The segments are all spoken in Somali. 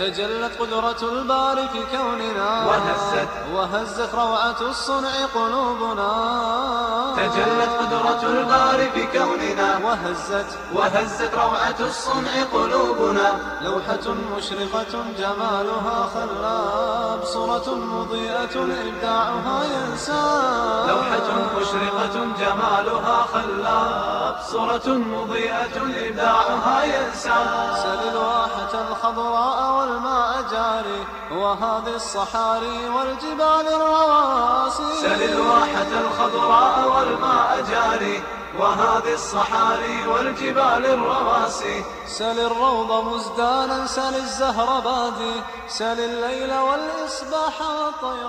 تجلت قدرة الباري في كوننا وهزت وهزت روعة الصنع قلوبنا تجلت قدرة الباري في كوننا وهزت وهزت روعة الصنع قلوبنا لوحة مشرقة جمالها خلاب صورة مضيئة إبداعها ينساب لوحة مشرقة جمالها خلاب صورة مضيئة إبداعها ينسى سل الواحة الخضراء والماء جاري وهذه الصحاري والجبال الرواسي سل الواحة الخضراء والماء جاري وهذه الصحاري والجبال الرواسي سل الروض مزدانا سل الزهر بادي سل الليل والإصباح والطير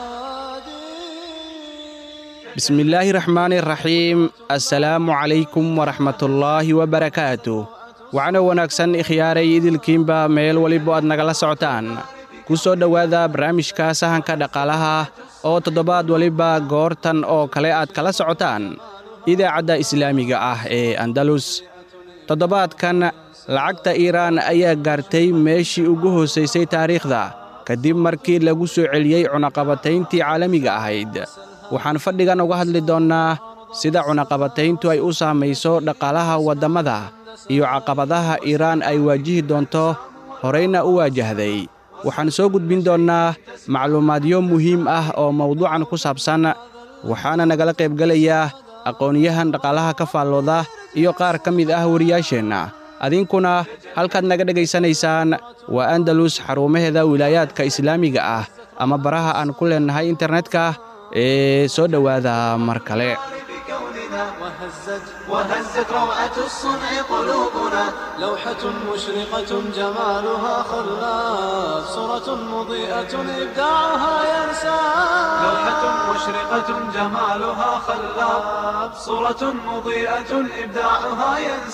شادي bismillaahi raxmaani raxiim assalaamu calaykum waraxmatullaahi wabarakaatu waxaana wanaagsan ikhyaaray idilkiinba meel weliba aad nagala socotaan ku soo dhowaada barnaamijka sahanka dhaqaalaha oo toddobaad weliba goortan oo kale aad kala socotaan idaacadda islaamiga ah ee andalus toddobaadkan lacagta iiraan ayaa gaartay meeshii ugu hoosaysay taariikhda kadib markii lagu soo celiyey cunaqabatayntii caalamiga ahayd waxaan fadhigan uga hadli doonnaa sida cunaqabatayntu ay u saamayso dhaqaalaha waddammada iyo caqabadaha iiraan ay waajihi doonto horayna u waajahday waxaan soo gudbin doonnaa macluumaadyo muhiim ah oo mawduucan ku saabsan waxaana nagala qaybgelaya aqoonyahan dhaqaalaha ka faallooda iyo qaar ka mid ah wariyaasheenna adinkuna halkaad naga dhegaysanaysaan waa andalus xarumaheeda wilaayaadka islaamiga ah ama baraha aan ku leennahay internetka ee soo dhowaada mar kale في كوننا وهزت وهزت روعة الصنع قلوبنا لوحة مشرقة جمالها خلاف صورة مضيئة إبداعها ينساب لوحة مشرقة جمالها خلاب صورة مضيئة إبداعها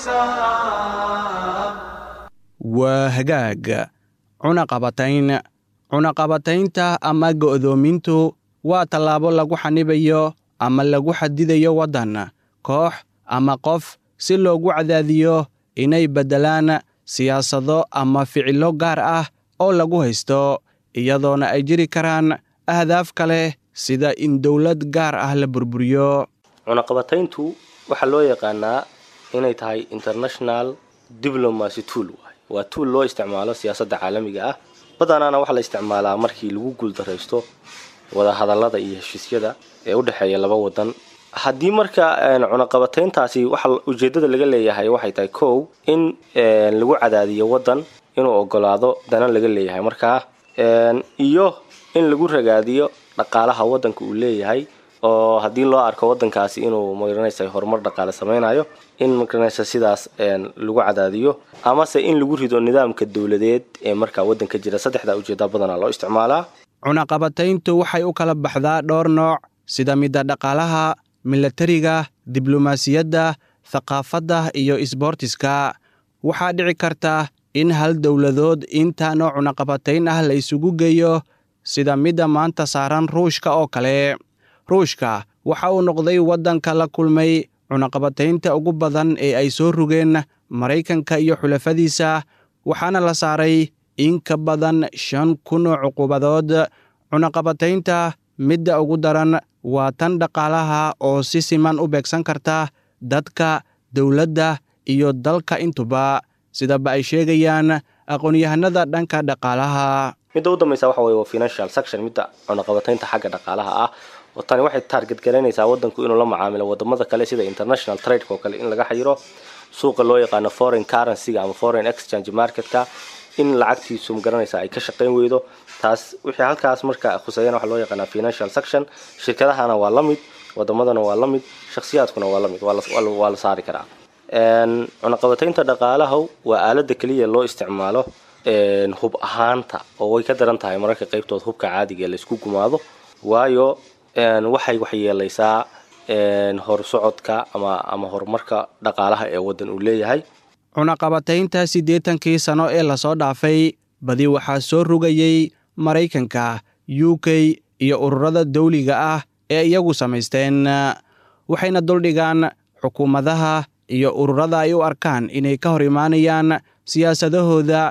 ينساب waa hagaag cunaqabatayn cunaqabataynta ama go'doomintu waa tallaabo lagu xanibayo ama lagu xadidayo waddan koox ama qof si loogu cadaadiyo inay beddelaan siyaasado ama ficillo gaar ah oo lagu haysto iyadoona ay jiri karaan ahdaaf kale sida in dowlad gaar ah la burburiyo cunaqabatayntu waxaa loo yaqaanaa inay tahay international diplomacy tool waay waa tuul loo isticmaalo siyaasadda caalamiga ah badanaana waxaa la isticmaalaa markii lagu guuldaraysto wadahadallada iyo heshiisyada ee u dhexeeya laba wadan haddii marka cunaqabatayntaasi waxa ujeedada laga leeyahay waxay tahay kow in lagu cadaadiyo wadan inuu ogolaado dana laga leeyahay markaa iyo in lagu ragaadiyo dhaqaalaha wadanka uu leeyahay oo haddii loo arko wadankaasi inuu magaranaysa horumar dhaqaale sameynayo in magaranaysa sidaas lagu cadaadiyo amase in lagu rido nidaamka dowladeed ee markaa wadanka jira saddexda ujeeda badanaa loo isticmaalaa cunaqabatayntu waxay u kala baxdaa dhowr nooc sida midda dhaqaalaha milatariga diblomaasiyadda thaqaafadda iyo isboortiska waxaa dhici karta in hal dowladood intaanoo cunaqabatayn ah la isugu geeyo sida midda maanta saaran ruushka oo kale ruushka waxa uu noqday waddanka la kulmay cunaqabataynta ugu badan ee ay soo rogeen maraykanka iyo xulafadiisa waxaana la saaray in ka badan shan kun oo cuqubadood cunaqabataynta midda ugu daran waa tan dhaqaalaha oo si siman u beegsan karta dadka dowladda iyo dalka intuba sidaba ay sheegayaan aqoon-yahanada dhanka dhaqaalaha midda u dambaysa waxa weye waa financial section midda cunaqabataynta xagga dhaqaalaha ah oo tani waxay taarget garaynaysaa wadanku inuu la macaamilo wadamada kale sida international trade oo kale in laga xayiro suuqa loo yaqaano foreign currencyga ama foreign exchange marketka in lacagtiisu magaranaysa ay ka shaqayn weydo taas wixii halkaas marka khuseeyana waxaa loo yaqaanaa financial section shirkadahana waa la mid wadamadana waa la mid shakhsiyaadkuna waa la mid waa la saari karaa cunaqabataynta dhaqaalaha waa aalada keliya loo isticmaalo hub ahaanta oo way ka daran tahay mararka qaybtood hubka caadiga laysku gumaado waayo waxay waxyeelaysaa horsocodka ama ama horumarka dhaqaalaha ee waddan uu leeyahay cunaqabataynta siddeetankii sano ee lasoo dhaafay badi waxaa soo rogayey maraykanka u k iyo ururada dawliga ah ee iyagu samaysteen waxayna duldhigaan xukuumadaha iyo ururada ay u arkaan inay ka hor imaanayaan siyaasadahooda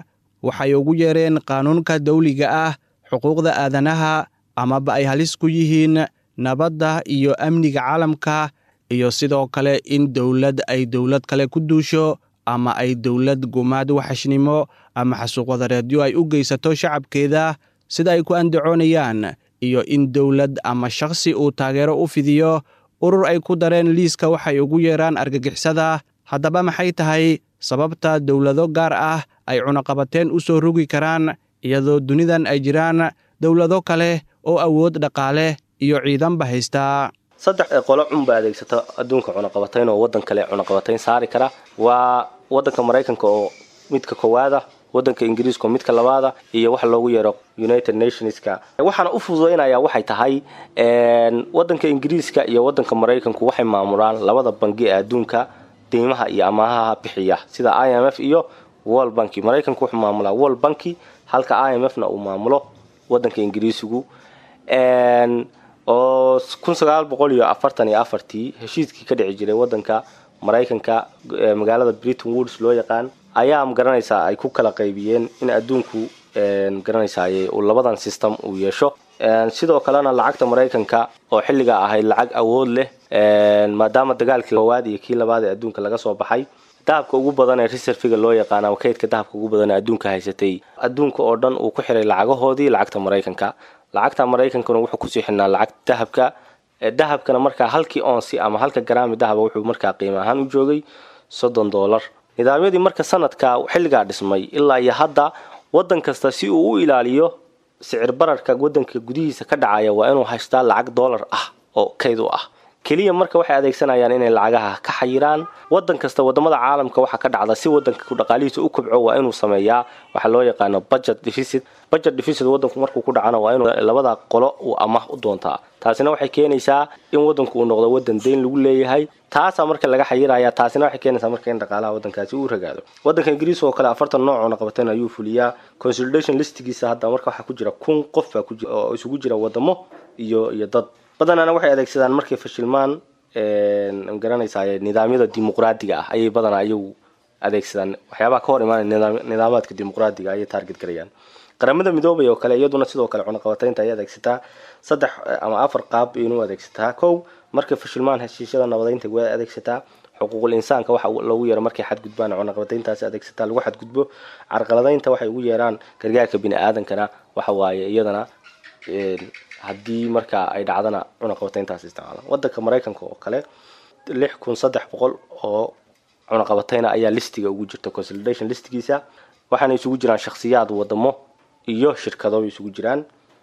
waxay ugu yeereen qaanuunka dawliga ah xuquuqda aadanaha amaba ay halis ku yihiin nabadda iyo amniga caalamka iyo sidoo kale in dowlad ay dowlad kale ku duusho ama ay dowlad gumaad waxashnimo ama xasuuqwadareedyo ay u geysato shacabkeeda sida ay ku andacoonayaan iyo in dowlad ama shakhsi uu taageero u fidiyo urur ay ku dareen liiska waxay ugu yeeraan argagixisada haddaba maxay tahay sababta dowlado gaar ah ay cunaqabateen u soo rogi karaan iyadoo dunidan ay jiraan dowlado kale oo awood dhaqaale iyo ciidanba haystaa saddex ee qolo cunba adeegsata adduunka cunaqabatayn oo waddan kale cunaqabatayn saari kara waa waddanka maraykanka oo midka koowaada waddanka ingiriiska oo midka labaada iyo waxa loogu yeero united nationska waxaana u fududaynaya waxay tahay waddanka ingiriiska iyo waddanka maraykanku waxay maamulaan labada bangi ee adduunka deymaha iyo amaahaha bixiya sida i m f iyo world banki maraykanku wuxuu maamulaa world banki halka i m f na uu maamulo waddanka ingiriisigu oo kun sagaal boqol iyo afartan iyo afartii heshiiskii ka dhici jiray waddanka maraykanka magaalada britain woods loo yaqaan ayaa magaranaysaa ay ku kala qaybiyeen in adduunku magaranaysaay uu labadan system uu yeesho sidoo kalena lacagta maraykanka oo xilligaa ahayd lacag awood leh maadaama dagaalkii koowaad iyo kii labaad ee adduunka laga soo baxay dahabka ugu badan ee reserviga loo yaqaan ama kaydka dahabka ugu badan ee adduunka haysatay adduunka oo dhan uu ku xiray lacagahoodii lacagta maraykanka lacagta maraykankuna wuxuu kusii xidhnaa lacag dahabka dahabkana markaa halkii onsi ama halka garaami dahaba wuxuu markaa qiimo ahaan u joogay soddon dollar nidaamyadii marka sanadka xilligaa dhismay ilaa iyo hadda waddan kasta si uu u ilaaliyo sicir bararka waddanka gudihiisa ka dhacaya waa inuu haystaa lacag dollar ah oo kayd u ah keliya marka waxay adeegsanayaan inay lacagaha ka xayiraan waddan kasta wadamada caalamka waxaa ka dhacda si wadanka dhaqaalihiisa u kobco waa inuu sameeyaa waxaa loo yaqaano budget deficit budget deficit wadanku markuu ku dhacana waa inuu labada qolo uu amah u doontaa taasina waxay keenaysaa in wadanku uu noqdo wadan deyn lagu leeyahay taasaa marka laga xayiraya taasina waxay keenaysaa marka in dhaqaalaha wadankaasi uu ragaado wadanka ingiriiska oo kale afartan nooc oo naqabateen ayuu fuliyaa consolidation listigiisa hadda marka waxaa ku jira kun qof baa ku jira oo isugu jira wadamo iyo iyo dad badanana waxay adeegsadaan markay fashilmaan magaranaysaa nidaamyada dimuqraadiga ah ayay badanaa iyagu adeegsadaan waxyaabaha ka hor imaanaya nidaamaadka dimuqraadiga ayay taarget garayaan qaramada midoobay oo kale iyaduna sidoo kale cunaqabataynta ayay adeegsataa saddex ama afar qaab inuu adeegsataa kow markay fashilmaan heshiisyada nabadeynta way adeegsataa xuquuqul insaanka waxa loogu yeero markay xadgudbaan cunaqabatayntaasi adeegsataa lagu xadgudbo carqaladaynta waxay ugu yeeraan gargaarka bini aadankana waxa waaye iyadana haddii marka ay dhacdana cunaqabatayntaas isticmaalaan wadanka maraykanka oo kale lix kun saddex boqol oo cunaqabatayna ayaa listiga ugu jirta consolidation listigiisa waxaana isugu jiraan shakhsiyaad wadamo iyo shirkado bay isugu jiraan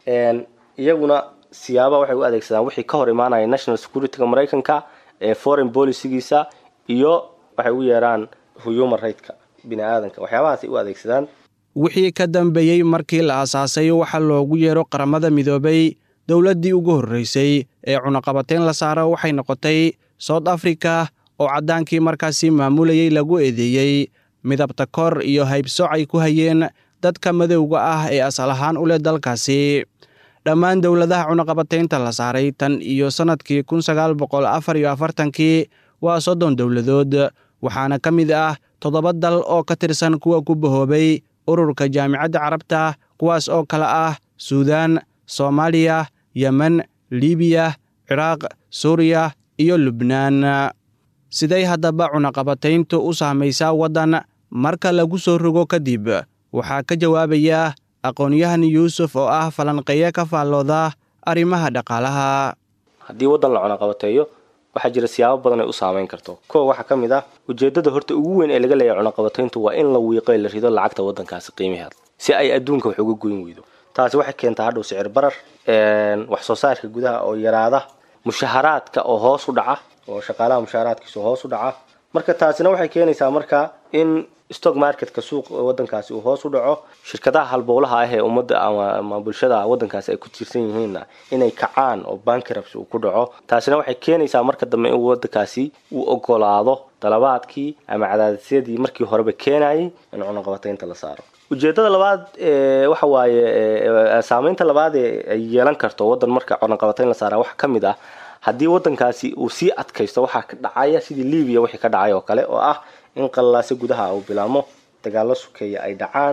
iyaguna siyaaba waxay u adeegsadaan wixii ka hor imaanaya national securityga maraykanka ee foreign policygiisa iyo waxay u yeeraan human rightska bini aadanka waxyaabahaas ay u adeegsadaan wixii ka dambeeyey markii la aasaasay waxa loogu yeero qaramada midoobay dowladdii ugu horreysay ee cunaqabateyn la saaro waxay noqotay south africa oo caddaankii markaasi maamulayey lagu eedeeyey midabta kor iyo haybsooc ay ku hayeen dadka madowga ah ee asal ahaan u leh dalkaasi dhammaan dowladaha cunaqabataynta la saaray tan iyo sannadkii kun sagaal boqol afar iyo afartankii waa soddon dowladood waxaana ka mid ah toddoba dal oo ka tirsan kuwa ku bahoobay ururka jaamicadda carabta kuwaas oo kale ah suudaan soomaaliya yemen libiya ciraaq suuriya iyo lubnaan siday haddaba cunaqabatayntu u saamaysaa waddan marka lagu soo rogo kadib waxaa ka jawaabaya aqoon-yahan yuusuf oo ah falanqeeye ka faallooda arrimaha dhaqaalaha haddii waddan la cunaqabateeyo waxaa jira siyaabo badan ay u saameyn karto kow waxaa ka mid ah ujeeddada horta ugu weyn ee laga leeyahay cunaqabatayntu waa in la wiiqo la rido lacagta waddankaasi qiimaheeda si ay adduunka wax uga goyn weydo taasi waxay keentaa hadhow sicir barar wax soo saarka gudaha oo yaraada mushaharaadka oo hoos u dhaca oo shaqaalaha mushaharaadkiisa hoos u dhaca marka taasina waxay keenaysaa marka in stock marketka suuq wadankaasi uu hoos u dhaco shirkadaha halbowlaha ah ee ummadda ama bulshada wadankaasi ay ku tiirsan yihiinna inay kacaan oo bankrabs uu ku dhaco taasina waxay keenaysaa marka dambe in wadankaasi uu ogolaado dalabaadkii ama cadaadisyadii markii horeba keenayay in cunaqabataynta la saaro ujeedada labaad waxa waaye saameynta labaad ee ay yeelan karto wadan marka cunaqabatayn la saara waxa ka mid ah haddii wadankaasi uu sii adkaysto waxaa ka dhacaya sidii libiya wixii ka dhacay oo kale oo ah in qallaase gudaha uu bilaamo dagaalo sukeeya ay dhacaan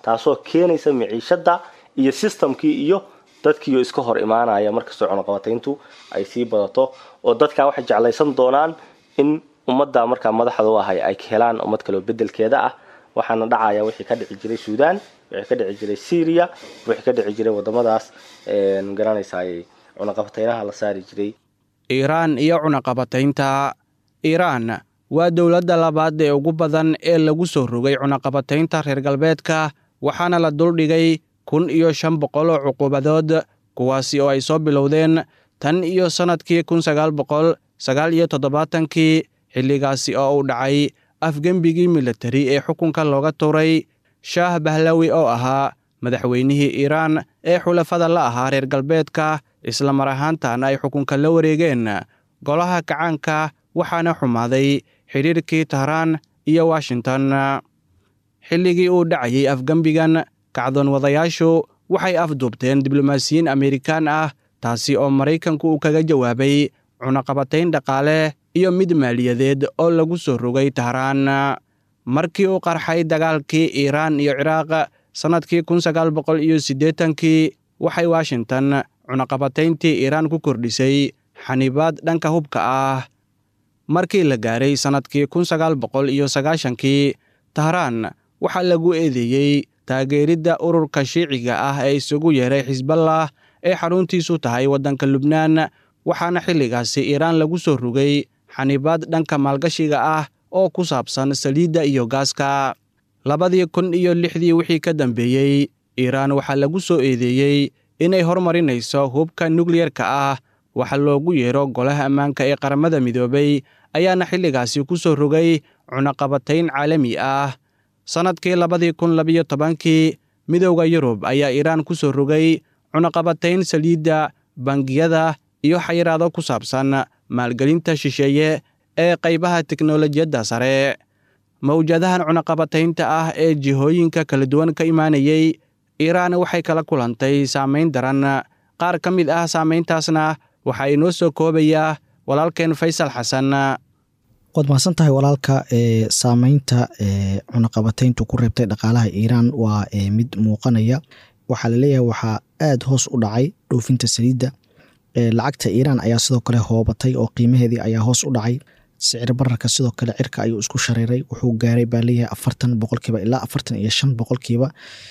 taasoo keenaysa miciishada iyo systemkii iyo dadkiioo iska hor imaanaya markastoo cunaqabatayntu ay sii badato oo dadkaa waxay jeclaysan doonaan in ummadda markaa madaxda u ahay ay helaan ummad kaleo bedelkeeda ah waxaana dhacaya wixii ka dhici jiray suudaan wixii ka dhici jiray syria wixii ka dhici jiray wadamadaas magaranaysaay cunaqabataynaha la saari jiray iiraan iyo cunaqabataynta iiraan waa dowladda labaad ee ugu badan ee lagu soo rogay cunaqabataynta reer galbeedka waxaana la duldhigay kun iyo shan boqol oo cuqubadood kuwaasi oo ay soo bilowdeen tan iyo sannadkii kun sagaal boqol sagaal iyo toddobaatankii xilligaasi oo uu dhacay afgembigii militari ee xukunka looga tuuray shaah bahlawi oo ahaa madaxweynihii iiraan ee xulafada la ahaa reer galbeedka isla mar ahaantaana ay xukunka la wareegeen golaha kacaanka waxaana xumaaday xidhiirkii tahraan iyo washington xilligii uu dhacayay afgembigan kacdoon wadayaashu waxay afduubteen diblomaasiyiin amerikaan ah taasi oo maraykanku uu kaga jawaabay cunaqabatayn dhaqaale iyo mid maaliyadeed oo lagu soo rogay tahraan markii uu qarxay dagaalkii iiraan iyo ciraaq sannadkii kun sagaal boqol iyo siddeetankii waxay washington cunaqabatayntii iiraan ku kordhisay xanibaad dhanka hubka ah markii la gaaray sannadkii kun sagaal boqol iyo sagaashankii tahraan waxaa lagu eedeeyey taageeridda ururka shiiciga ah ee isugu yeeray xisballah ee xaruntiisu tahay waddanka lubnaan waxaana xilligaasi iiraan lagu soo rogay xanibaad dhanka maalgashiga ah oo ku saabsan saliidda iyo gaaska labadii kun iyo lixdii wixii ka dambeeyey iiraan waxaa lagu soo eedeeyey inay hormarinayso hubka nukliyerka ah waxa loogu yeero golaha ammaanka ee qaramada midoobay ayaana xilligaasi ku soo rogay cunaqabatayn caalami ah sannadkii labadii kun labiyo tobankii midowda yurub ayaa iiraan ku soo rogay cunaqabatayn saliidda bangiyada iyo xayiraado ku saabsan maalgelinta shisheeye ee qaybaha teknolojiyadda sare mawjadahan cunaqabataynta ah ee jihooyinka kala duwan ka imaanayey iiraan waxay kala kulantay saamayn daran qaar ka mid ah saamayntaasna waxaa inoo soo koobayaa walaalkeen faysal xasan waad mahadsan tahay walaalka ee saameynta ee cunaqabatayntu ku reebtay dhaqaalaha iiraan waa mid muuqanaya waxaa laleeyahay waxaa aada hoos u dhacay dhoofinta saliidda lacagta iiraan ayaa sidoo kale hoobatay oo qiimaheedii ayaa hoos u dhacay sicir bararka sidoo kale cirka ayuu isku shareeray wuxuu gaaray baa leeyahay afartan boqolkiiba ilaa afartan iyo shan boqolkiiba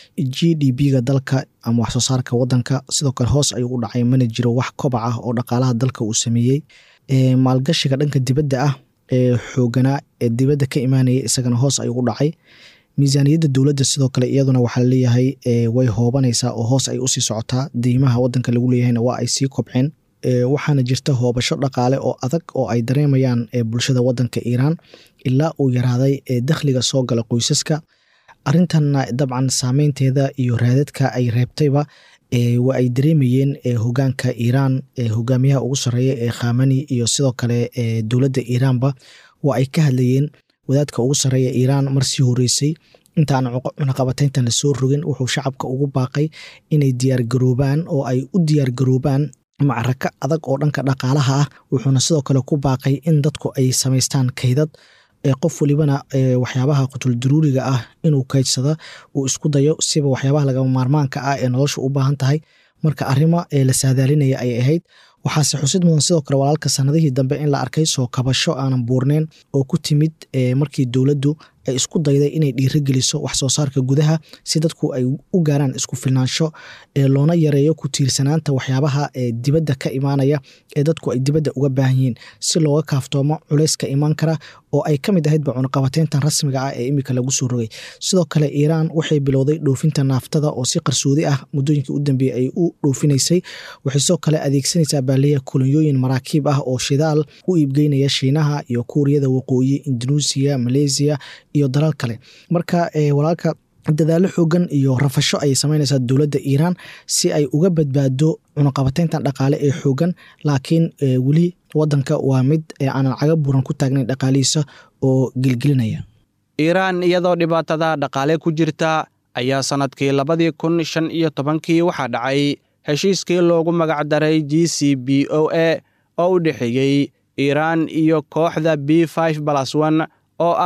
g d b-ga dalka ama waxsoo saarka wadanka sidoo kale hoos ayuu u dhacay mana jiro wax kobac ah oo dhaqaalaha dalka uu sameeyey maalgashiga dhanka dibadda ah ee xooganaa ee dibadda ka imaanaya isagana hoos ayuu u dhacay miisaaniyadda dowladda sidoo kale iyaduna waxaa laleeyahay way hoobanaysaa oo hoos ay usii socotaa deymaha wadanka lagu leeyahayna waa ay sii kobceen waxaana jirta hoobasho dhaqaale oo adag oo ay dareemayaan bulshada wadanka iiraan ilaa uu yaraaday dakhliga soo gala qoysaska arintanna dabcan saameynteeda iyo raadadka ay reebtayba waa ay dareemayeen hogaanka iiraan hogaamiyaha ugu sareeya ee khamani iyo sidoo kale dowladda iiraanba waa ay ka hadlayeen wadaadka ugu sareeya iiraan mar sii horeysay intaan cunaqabatayntan lasoo rogin wuxuu shacabka ugu baaqay inay diyaargaroobaan oo ay u diyaargaroobaan macraka adag oo dhanka dhaqaalaha ah wuxuuna sidoo kale ku baaqay in dadku ay samaystaan kaydad qof walibana waxyaabaha qutuldaruuriga ah inuu kaydsada uu isku dayo siba waxyaabaha lagama maarmaanka ah ee nolosha u baahan tahay marka arrimo la saadaalinaya ay ahayd waxaase xusid mudan sidoo kale walaalka sanadihii dambe in la arkay soo kabasho aanan buurneyn oo ku timid markii dowladdu ay isku dayday inay dhiirogeliso wax soo saarka gudaha si dadku ay u gaaraan isku filnaansho loona yareeyo ku tiirsanaanta waxyaabaha dibadda ka imaanaya ee dadku ay dibadda uga baahan yihiin si looga kaaftoomo culeyska imaan kara oo ay ka mid ahaydba cunaqabateyntan rasmiga ah ee imika lagu soo rogay sidoo kale iiraan waxay bilowday dhoofinta naaftada oo si qarsoodi ah muddooyinkii u dambeeyey ay u dhoofinaysay waxay sidoo kale adeegsanaysaa baaliya kolonyooyin maraakiib ah oo shidaal u iibgeynaya shiinaha iyo kuuriyada waqooyi indonesia maleysiya iyo dalal kale marka walaalka dadaalo xoogan iyo rafasho ayay sameynaysaa dowladda iiraan si ay uga badbaado cunaqabateyntan dhaqaale ee xoogan laakiin weli wadanka waa mid aanan caga buran ku taagnayn dhaqaalihiisa oo gelgelinaya iiraan iyadoo dhibaatada dhaqaale ku jirta ayaa sannadkii labadii kun shan iyo tobankii waxaa dhacay heshiiskii loogu magac daray g c b o a oo u dhexeeyey iiraan iyo kooxda b five balas one oo ah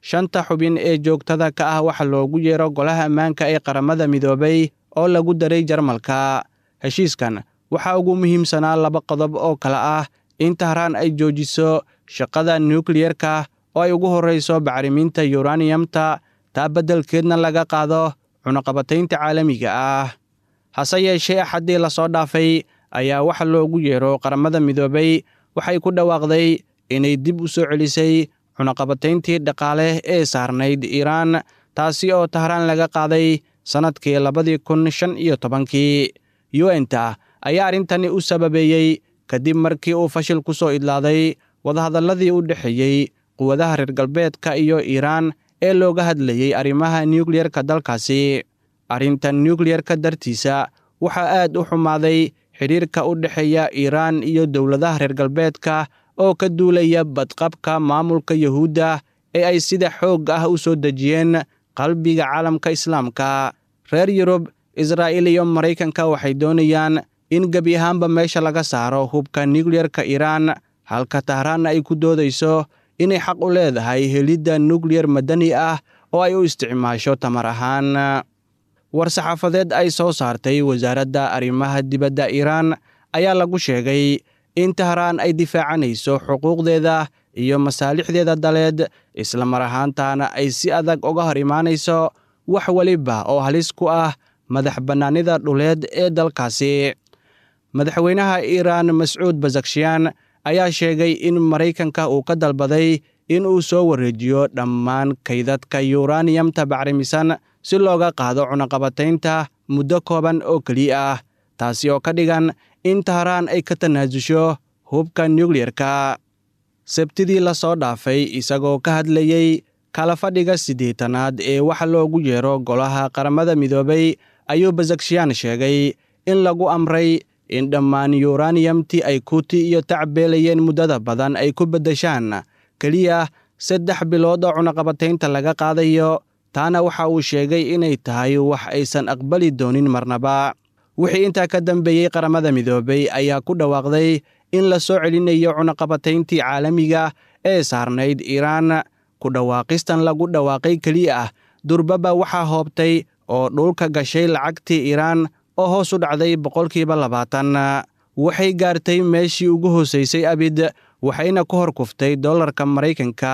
shanta xubin ee joogtada ka ah waxa loogu yeero golaha ammaanka ee qaramada midoobay oo lagu daray jarmalka heshiiskan waxaa ugu muhiimsanaa laba qodob oo kale ah in tahraan ay joojiso shaqada nukliyerka oo ay ugu horrayso bacriminta yuraniyamta taa beddelkeedna laga qaado cunaqabataynta caalamiga ah hase yeeshee axaddii lasoo dhaafay ayaa waxa loogu yeero qaramada midoobay waxay ku dhawaaqday inay dib u soo celisay cunaqabatayntii dhaqaale ee saarnayd iiraan taasi oo tahraan laga qaaday sannadkii labadii kun shan iyo tobankii yuenta ayaa arrintani u sababeeyey kadib markii uu fashil ku soo idlaaday wadahadalladii u dhexeeyey quwadaha reer galbeedka iyo iiraan ee looga hadlayey arrimaha nukliyerka dalkaasi arrinta nukliyerka dartiisa waxaa aad u xumaaday xidhiirka u dhexeeya iiraan iyo dowladaha reer galbeedka oo ka duulaya badqabka maamulka yuhuudda ee ay sida xoog ah u soo dejiyeen qalbiga caalamka islaamka reer yurub israa'iil iyo maraykanka waxay doonayaan in gebi ahaanba meesha laga saaro hubka nukliyerka iiraan halka tahraanna ay ku doodayso inay xaq u leedahay helidda nukliyar madani ah oo ay u isticmaasho tamar ahaan war-saxaafadeed ay soo saartay wasaaradda arrimaha dibadda iiraan ayaa lagu sheegay in tahraan ay difaacanayso xuquuqdeeda iyo masaalixdeeda daleed islamar ahaantaana ay si adag uga hor imaanayso wax weliba oo halis ku ah madax bannaanida dhuleed ee dalkaasi madaxweynaha iiraan mascuud basakshiyan ayaa sheegay in maraykanka uu ka dalbaday in uu soo wareejiyo dhammaan kaydadka yuraniyamta bacrimisan si looga qaado cunaqabataynta muddo kooban oo keliya ah taasi oo ka dhigan in tahraan ay ka tanaasusho hubka nukliyerka sabtidii lasoo dhaafay isagoo ka hadlayey kala fadhiga siddeetanaad ee waxa loogu yeero golaha qaramada midoobay ayuu basakshiyan sheegay in lagu amray in dhammaan yuraniyamtii ay kuti iyo tacbeelayeen muddada badan ay ku beddeshaan keliya saddex bilood oo cunaqabataynta laga qaadayo taana waxa uu sheegay inay tahay wax aysan aqbali doonin marnaba wixii intaa ka dambeeyey qaramada midoobay ayaa ku dhawaaqday in la soo celinayo cunaqabatayntii caalamiga ee saarnayd iiraan ku dhawaaqistan lagu dhawaaqay keliya ah durbaba waxaa hoobtay oo dhulka gashay lacagtii iiraan oo hoos u dhacday boqolkiiba labaatan waxay gaartay meeshii ugu hoosaysay abid waxayna ku hor kuftay dollarka maraykanka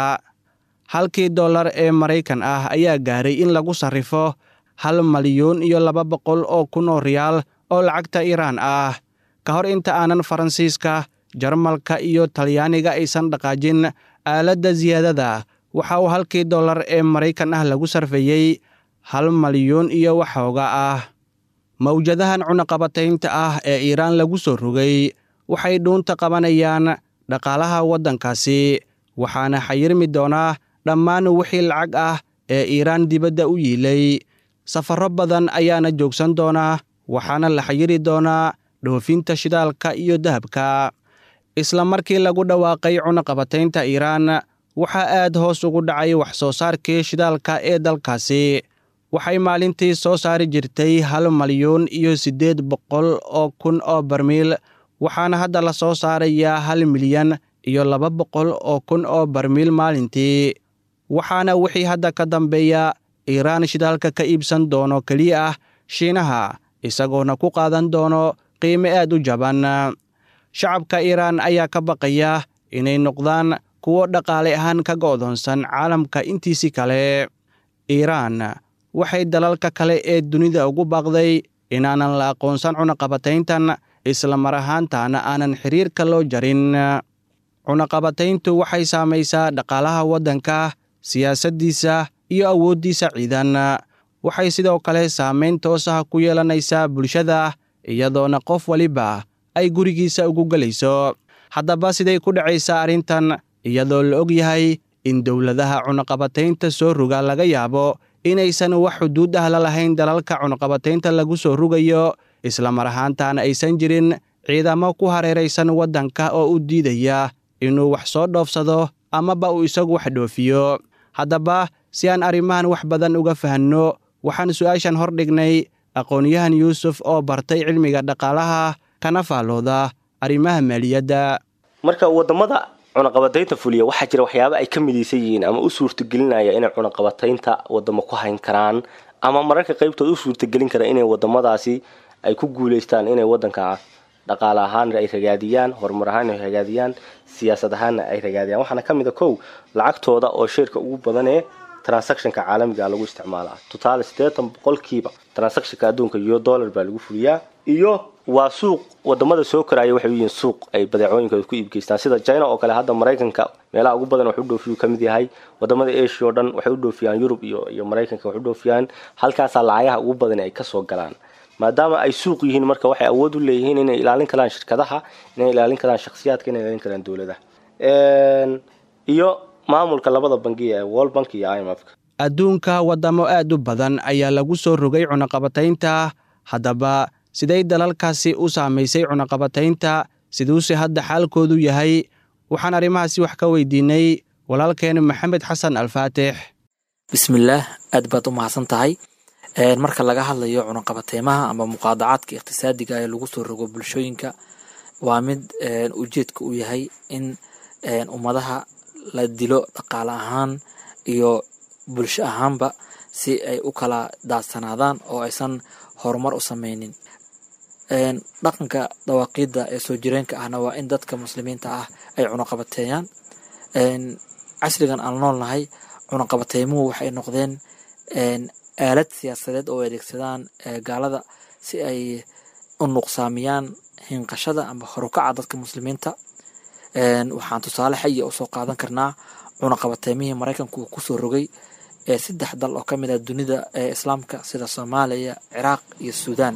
halkii dollar ee maraykan ah ayaa gaaray in lagu sarrifo hal malyuun iyo laba boqol oo kun oo riyaal oo lacagta iiraan ah ka hor inta aanan faransiiska jarmalka iyo talyaaniga aysan dhaqaajin aaladda siyaadada waxa uu halkii dollar ee maraykan ah lagu sarfeeyey hal malyuun iyo waxooga ah mawjadahan cunaqabataynta ah ee iiraan lagu soo rogay waxay dhuunta qabanayaan dhaqaalaha waddankaasi waxaana xayirmi doonaa dhammaan wixii lacag ah ee iiraan dibadda u yiilay safarro badan ayaana joogsan doonaa waxaana la xayiri doonaa dhoofinta shidaalka iyo dahabka isla markii lagu dhawaaqay cunaqabataynta iiraan waxaa aad hoos ugu dhacay wax soo saarkii shidaalka ee dalkaasi waxay maalintii soo saari jirtay hal malyuun iyo siddeed boqol oo kun oo barmiil waxaana hadda la soo saarayaa hal milyan iyo laba boqol oo kun oo barmiil maalintii waxaana wixii hadda ka dambeeya iiraan shidaalka ka iibsan doono keliya ah shiinaha isagoona ku qaadan doono qiime aad u jaban shacabka iiraan ayaa ka baqaya inay noqdaan kuwo dhaqaale ahaan ka go'doonsan caalamka intiisii kale iiraan waxay dalalka kale ee dunida ugu baaqday inaanan la aqoonsan cunaqabatayntan isla mar ahaantaana aanan xiriirka loo jarin cunaqabatayntu waxay saamaysaa dhaqaalaha waddanka siyaasaddiisa iyo awooddiisa ciidan waxay sidoo kale saamayn toos ah ku yeelanaysaa bulshada iyadoona qof waliba ay gurigiisa ugu gelayso haddaba siday ku dhacaysaa arrintan iyadoo la og yahay in dowladaha cunaqabataynta soo roga laga yaabo inaysan wax xuduud ah la lahayn dalalka cunaqabataynta lagu soo rogayo isla mar ahaantaana aysan jirin ciidamo ku hareeraysan waddanka oo u diidaya inuu wax soo dhoofsado amaba uu isagu wax dhoofiyo haddaba si aan arrimahan wax badan uga fahanno waxaan su'aashan hor dhignay aqoon-yahan yuusuf oo bartay cilmiga dhaqaalaha kana faallooda arrimaha maaliyadda marka waddamada cunaqabataynta fuliya waxaa jira waxyaaba ay ka midaysan yihiin ama u suurtagelinaya inay cunaqabataynta wadamo ku hayn karaan ama mararka qaybtood u suurtagelin kara inay wadamadaasi ay ku guuleystaan inay wadanka dhaqaale ahaan ay ragaadiyaan horumar ahaan ay ragaadiyaan siyaasad ahaanna ay ragaadiyaan waxaana ka mid a kow lacagtooda oo sheerka ugu badan ee transactionka caalamiga lagu isticmaalaa totaal sideetan boqolkiiba transactionka adduunka iyo dollar baa lagu fuliyaa iyo waa suuq wadamada soo koraya waxay u yihiin suuq ay badeecooyinkooda ku iibgeystaan sida china oo kale hadda maraykanka meelaha ugu badan wax u dhoofiyu ka mid yahay wadamada asia oo dhan waxay u dhoofiyaan yurub iyo iyo maraykanka wax u dhoofiyaan halkaasaa lacagaha ugu badan ay kasoo galaan maadaama ay suuq yihiin marka waxay awood u leeyihiin inay ilaalin karaan shirkadaha inay ilaalin karaan shakhsiyaadka inay ilaalin karaan dowladaha iyo maamulka labada bangiya ee world bank iyo i m f adduunka waddamo aad u badan ayaa lagu soo rogay cunaqabataynta haddaba siday dalalkaasi u saamaysay cunaqabataynta siduuse hadda xaalkoodu yahay waxaan arrimahaasi wax ka weydiinay walaalkeen maxamed xasan alfaatix bismillaah aad baad u mahadsan tahay marka laga hadlayo cunaqabateymaha ama muqaadacaadka iqhtisaadiga ee lagu soo rogo bulshooyinka waa mid ujeedka u yahay in ummadaha la dilo dhaqaale ahaan iyo bulsho ahaanba si ay u kala daadsanaadaan oo aysan horumar u sameynin dhaqanka dawaaqiidda ee soo jireenka ahna waa in dadka muslimiinta ah ay cunaqabateeyaan casrigan aan noolnahay cunaqabateymuhu waxay noqdeen aalad siyaasadeed oo adeegsadaan gaalada si ay u nuqsaamiyaan hinqashada ama horukaca dadka muslimiinta waxaan tusaale xaya usoo qaadan karnaa cunaqabateymihii maraykanku uu kusoo rogay ee saddex dal oo ka mid ah dunida ee islaamka sida soomaaliya ciraaq iyo suudaan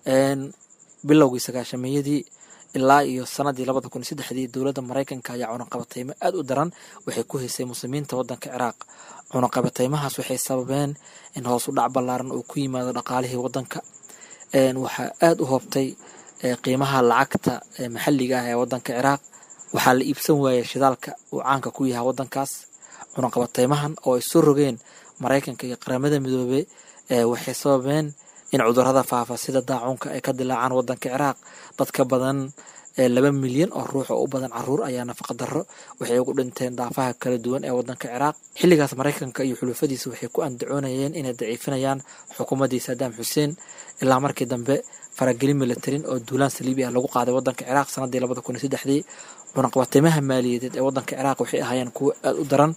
bilowgii sagaashameeyadii ilaa iyo sanadii labada kun iyo saddexdii dowladda maraykanka ayaa cunaqabateymo aad u daran waxay ku haysay muslimiinta wadanka ciraaq cunaqabateymahaas waxay sababeen in hoos u dhac ballaaran uu ku yimaado dhaqaalihii wadanka waxaa aad u hoobtay qiimaha lacagta maxalliga ah ee wadanka ciraaq waxaa la iibsan waayay shidaalka uu caanka ku yahay wadankaas cunaqabateymahan oo ay soo rogeen maraykanka iyo qaramada midoobe waxay sababeen in cudurada faafa sida daacuunka ay ka dilaacaan wadanka ciraaq dad ka badan laba milyan oo ruux oo u badan caruur ayaa nafaqa darro waxay ugu dhinteen daafaha kala duwan ee wadanka ciraaq xilligaas maraykanka iyo xulufadiisa waxay ku andacoonayeen inay daciifinayaan xukuumaddii saddam xuseen ilaa markii dambe faragelin militarin oo duulaan saliibi ah lagu qaaday wadanka ciraaq sanadii labada kun iyo saddexdii cunaqabateymaha maaliyadeed ee wadanka ciraaq waxay ahaayeen kuwo aada u daran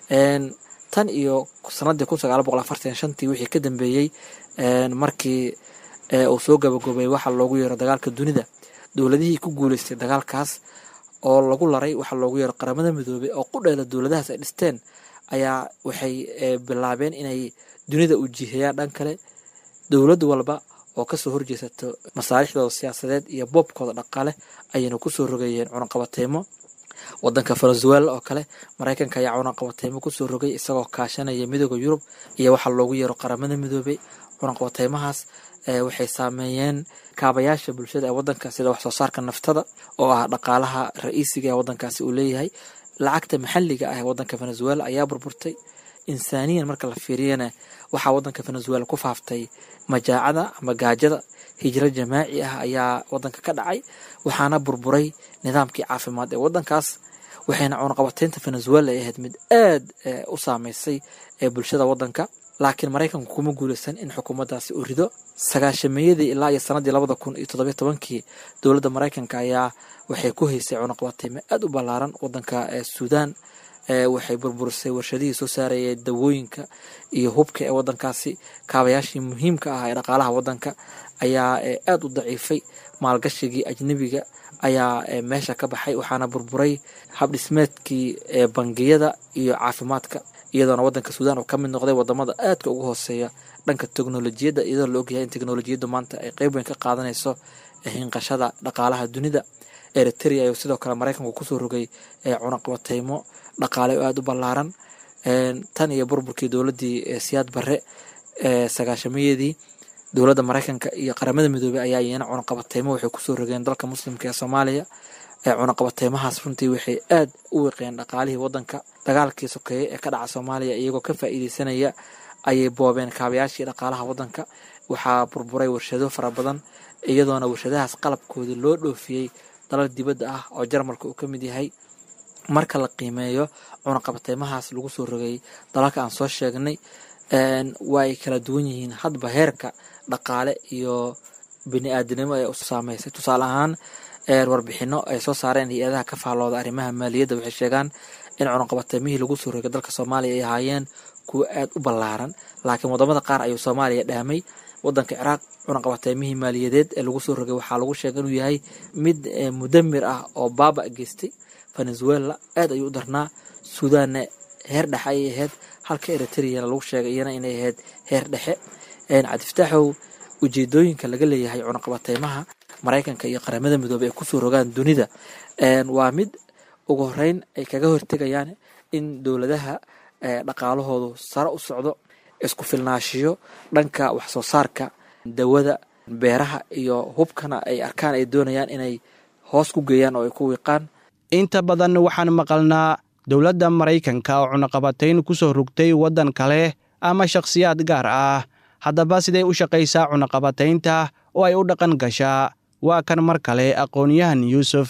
tan iyo sanadii kun sagaal boqol afartan shantii wixii ka dambeeyey markii uu soo gabagoobay waxaa loogu yeero dagaalka dunida dowladihii ku guuleystay dagaalkaas oo lagu laray waxaa loogu yeero qaramada midoobey oo qudheela dowladahaas ay dhisteen ayaa waxay bilaabeen inay dunida u jihayaan dhan kale dowlad walba oo kasoo horjeesato masaalixdooda siyaasadeed iyo boobkooda dhaqaale ayayna kusoo rogayeen cunaqabateymo wadanka venezuela oo kale maraykanka ayaa cunaqabateymo kusoo rogay isagoo kaashanaya midooda yurub iyo waxaa loogu yeero qaramada midoobey cunaqabateymahaas waxay saameeyeen kaabayaasha bulshada ee wadanka sida wax soo saarka naftada oo ah dhaqaalaha ra-iisiga ee wadankaasi uu leeyahay lacagta maxalliga ah ee wadanka venezuela ayaa burburtay insaaniyan marka la fiiriyana waxaa wadanka venezuela ku faaftay majaacada ama gaajada hijro jamaaci ah ayaa wadanka ka dhacay waxaana burburay nidaamkii caafimaad ee wadankaas waxayna cunaqabateynta venezuela ay ahayd mid aad u saameysay ee bulshada wadanka laakiin maraykanku kuma guuleysan in xukuumaddaasi uu rido sagaashameeyadii ilaa iyo sanadii labada kun iyo toddobiyo tobankii dowladda maraykanka ayaa waxay ku haysay cunaqabateymo aad u ballaaran wadanka suudaan waxay burburisay warshadihii soo saarayay dawooyinka iyo hubka ee wadankaasi kaabayaashii muhiimka ah ee dhaqaalaha wadanka ayaa aad u daciifay maalgashigii ajnebiga ayaa meesha ka baxay waxaana burburay habdhismeedkii bangiyada iyo caafimaadka iyadoona wadanka suudaan uu ka mid noqday wadamada aadka ugu hooseeya dhanka teknolojiyadda iyadoo la ogyahay in teknolojiyaddu maanta ay qeyb weyn ka qaadanayso hinqashada dhaqaalaha dunida eritrea ayuu sidoo kale maraykanku kusoo rogay cunaqabateymo dhaqaale oo aada u ballaaran tan iyo burburkii dowladdii siyaad barre sagaashameeyadii dowladda maraykanka iyo qaramada midoobey ayaa iyana cunaqabateymo waxay kusoo rogeen dalka muslimka ee soomaaliya cunaqabateymahaas runtii waxay aad u wiqeen dhaqaalihii wadanka dagaalkii sokeeye ee ka dhaca soomaaliya iyagoo ka faa'iideysanaya ayay boobeen kaabayaashii dhaqaalaha wadanka waxaa burburay warshado fara badan iyadoona warshadahaas qalabkoodii loo dhoofiyey dalal dibadda ah oo jarmalka uu ka mid yahay marka la qiimeeyo cunaqabateymahaas lagu soo rogay dalalka aan soo sheegnay waa ay kala duwan yihiin hadba heerka dhaqaale iyo bini-aadanimo ee u saameysay tusaale ahaan warbixino ay soo saareen hay-adaha ka faallooda arrimaha maaliyadda waxay sheegaan in cunaqabateymihii lagu soo rogay dalka soomaaliya ay ahaayeen kuwa aada u ballaaran laakiin wadamada qaar ayuu soomaaliya dhaamay wadanka ciraaq cunaqabateymihii maaliyadeed ee lagu soo rogay waxaa lagu sheegay inuu yahay mid mudamir ah oo baaba geystay venezuela aad ayuu u darnaa suudaanna heer dhexe ayay ahayd halka eritreyana lagu sheegay iyana inay ahayd heer dhexe cabdifataaxow ujeedooyinka laga leeyahay cunaqabateymaha maraykanka iyo qaramada midoobey ay kusoo rogaan dunida waa mid ugu horeyn ay kaga hortegayaan in dowladaha dhaqaalahoodu sare u socdo isku filnaashiyo dhanka waxsoo saarka dawada beeraha iyo hubkana ay arkaan ay doonayaan inay hoos ku geeyaan oo ay ku wiiqaan inta badan waxaan maqalnaa dowladda maraykanka oo cunaqabatayn ku soo rogtay waddan kale ama shakhsiyaad gaar ah haddaba siday u shaqaysaa cunaqabataynta oo ay u dhaqan gashaa waa kan mar kale aqoon-yahan yuusuf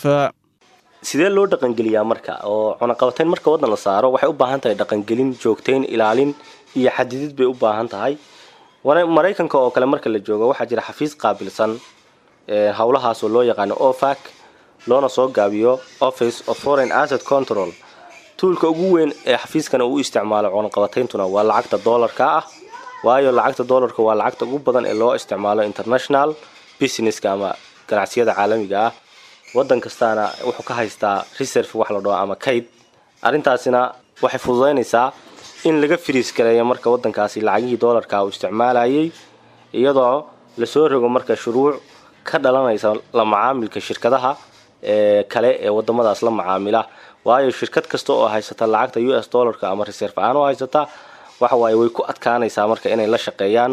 sidee loo dhaqangeliyaa marka oo cunaqabatayn marka waddan la saaro waxay u baahan tahay dhaqangelin joogtayn ilaalin iyo xadidid bay u baahan tahay maraykanka oo kale marka la joogo waxaa jira xafiis qaabilsan howlahaasoo loo yaqaano ofac loona soo gaabiyo office of foreign asset control tuulka ugu weyn ee xafiiskana uu isticmaalo cunaqabatayntuna waa lacagta doolarka ah waayo lacagta doolarka waa lacagta ugu badan ee loo isticmaalo international businesska ama ganacsiyada caalamiga ah wadan kastaana wuxuu ka haystaa reserve wax la dhaho ama kayd arrintaasina waxay fududaynaysaa in laga firiis gareeyo marka wadankaasi lacagihii doolarka uu isticmaalayay iyadoo lasoo rogo marka shuruuc ka dhalanaysa la macaamilka shirkadaha ee kale ee wadamadaas la macaamila waayo shirkad kasta oo haysata lacagta u s dollarka ama reserve ahaan oo haysata waxawaaye way ku adkaanaysaa marka inay la shaqeeyaan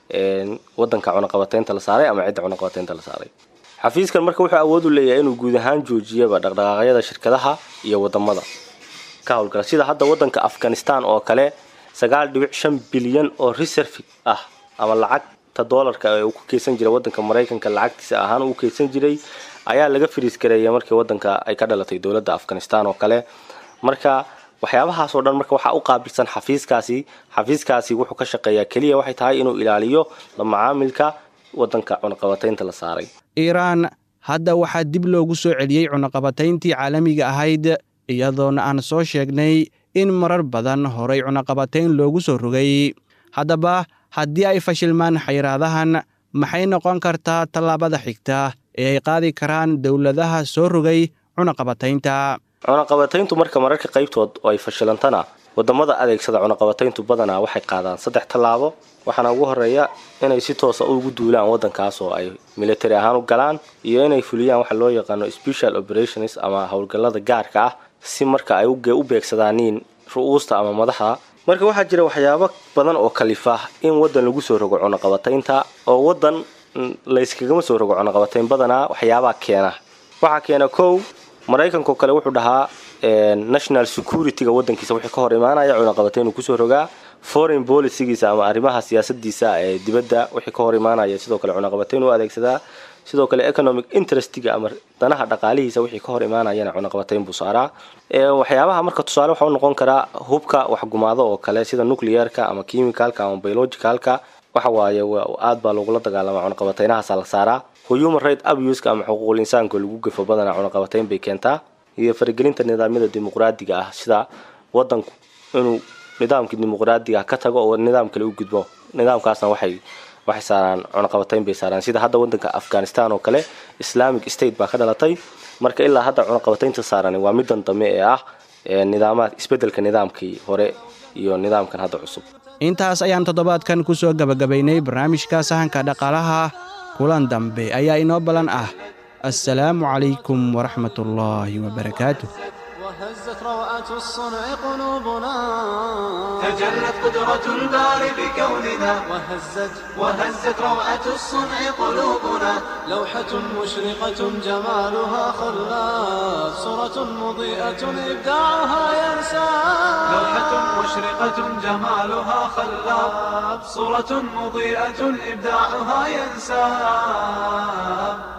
wadanka cunaqabateynta la saaray ama cidda cunaqabateynta la saaray xafiiskan marka wuxuu awood u leeyahay inuu guud ahaan joojiyaba dhaqdhaqaaqyada shirkadaha iyo wadamada ka howlgala sida hadda wadanka afghanistan oo kale sagaal dhibic shan bilyan oo reserve ah ama lacagta doolarka ee uu ku keysan jiray wadanka maraykanka lacagtiisa ahaan uu keysan jiray ayaa laga fariis gareeyay markii wadanka ay ka dhalatay dowladda afghanistan oo kale marka waxyaabahaas oo dhan marka waxaa u qaabilsan xafiiskaasi xafiiskaasi wuxuu ka shaqeeyaa keliya waxay tahay inuu ilaaliyo la macaamilka wadanka cunaqabateynta la saaray iiraan hadda waxaa dib loogu soo celiyey cunaqabatayntii caalamiga ahayd iyadoona aan soo sheegnay in marar badan horay cunaqabatayn loogu soo rogay haddaba haddii ay fashilmaan xayiraadahan maxay noqon kartaa tallaabada xigta ee ay qaadi karaan dowladaha soo rogay cunaqabataynta cunaqabatayntu marka mararka qaybtood oo ay fashilantana wadamada adeegsada cunaqabatayntu badanaa waxay qaadaan saddex tallaabo waxaana ugu horeeya inay si toosa ugu duulaan wadankaas oo ay military ahaan u galaan iyo inay fuliyaan waxa loo yaqaano special operations ama howlgallada gaarka ah si marka ay u beegsadaaniin ru-uusta ama madaxda marka waxaa jira waxyaabo badan oo kalifa in wadan lagu soo rogo cunaqabataynta oo wadan layskagama soo rogo cunaqabatayn badanaa waxyaabaa keena waxaa keena kow maraykanko kale wuxuu dhahaa national security-ga wadankiisa wixii ka hor imaanaya cunaqabatayn uu kusoo rogaa foreign policygiisa ama arrimaha siyaasadiisa ee dibadda wixii ka hor imaanaya sidoo kale cunaqabatayn u adeegsadaa sidoo kale economic interestiga ama danaha dhaqaalihiisa wixii ka hor imaanayana cunaqabatayn buu saaraa waxyaabaha marka tusaale waxau noqon karaa hubka waxgumaado oo kale sida nuclearka ama chemicalka ama biologicalka waxa waaye aad baa lagula dagaalama cunaqabataynahaasa la saaraa human right abuska ama xuquuqul insaanka lagu gafo badanaa cunaqabatayn bay keentaa iyo faragelinta nidaamyada dimuqraadiga ah sida wadanku inuu nidaamkii dimuqraadiga ka tago oo nidaam kale u gudbo nidaamkaasna waxay waxay saaraan cunaqabatayn bay saaraan sida hadda wadanka afghanistan oo kale islamic state baa ka dhalatay marka ilaa hadda cunaqabataynta saaran waa midan dambe ee ah nidaamaad isbedelka nidaamkii hore iyo nidaamkan hadda cusub intaas ayaan toddobaadkan ku soo gebagabaynay barnaamijka sahanka dhaqaalaha kulan dambe ayaa inoo ballan ah assalaamu calaykum waraxmat ullaahi wabarakaatu وهزت روعة الصنع قلوبنا تجلت قدرة الباري بكوننا وهزت وهزت روعة الصنع قلوبنا لوحة مشرقة جمالها خلاف صورة مضيئة إبداعها ينسى لوحة مشرقة جمالها خلاب صورة مضيئة إبداعها ينساب